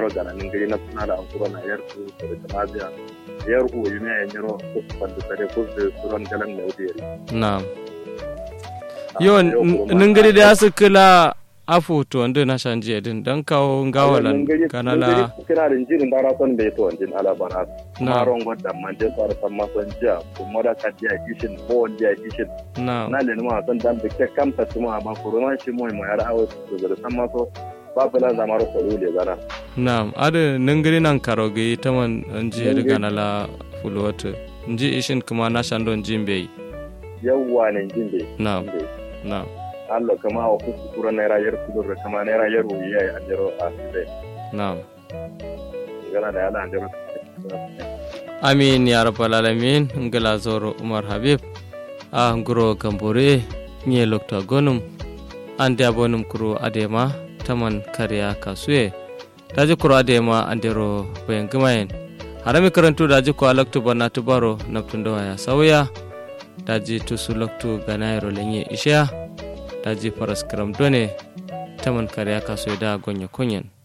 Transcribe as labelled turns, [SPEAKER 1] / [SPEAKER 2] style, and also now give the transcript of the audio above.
[SPEAKER 1] faro gana nin gari na suna da ankuro na yar su da jama'a yar ku yi ne yanyiro ko kwanda tare ko da suran galan da wuri
[SPEAKER 2] na'am yo ningiri da su kila afu to ndo na shanje din dan kawo ngawalan kanala
[SPEAKER 1] kina da jirin da rason bai to jin alabana
[SPEAKER 2] na
[SPEAKER 1] maron wadda man je fara san mason jiya kuma da ka jiya kishin ko jiya kishin
[SPEAKER 2] na
[SPEAKER 1] na le ma san dan da kamta tuma ba corona shi mu mu yar hawo su da san maso ba bala zamaro ko le zara
[SPEAKER 2] na ada ningiri nan karoge taman nji riga nala fulwata nji ishin kuma na shandon jimbe
[SPEAKER 1] yawwa ne jin bai
[SPEAKER 2] na na
[SPEAKER 1] Allah kama wa kuku kura naira yar kudur da kama naira yar wuyi ya yi ajiyar a sile
[SPEAKER 2] na
[SPEAKER 1] gana da yana ajiyar
[SPEAKER 2] amin ya rabbal alamin ngala zoro umar habib a nguro gambore nye lokta gonum ande abonum kuro adema taman kariya kasuye daji kuro adema andero bayan gumayen harami karantu daji ko alaktu bana tubaro naptundo ya sauya daji tusu loktu ganayro lenye isha daji paras karam done taman kariya kasuye da gonya konyen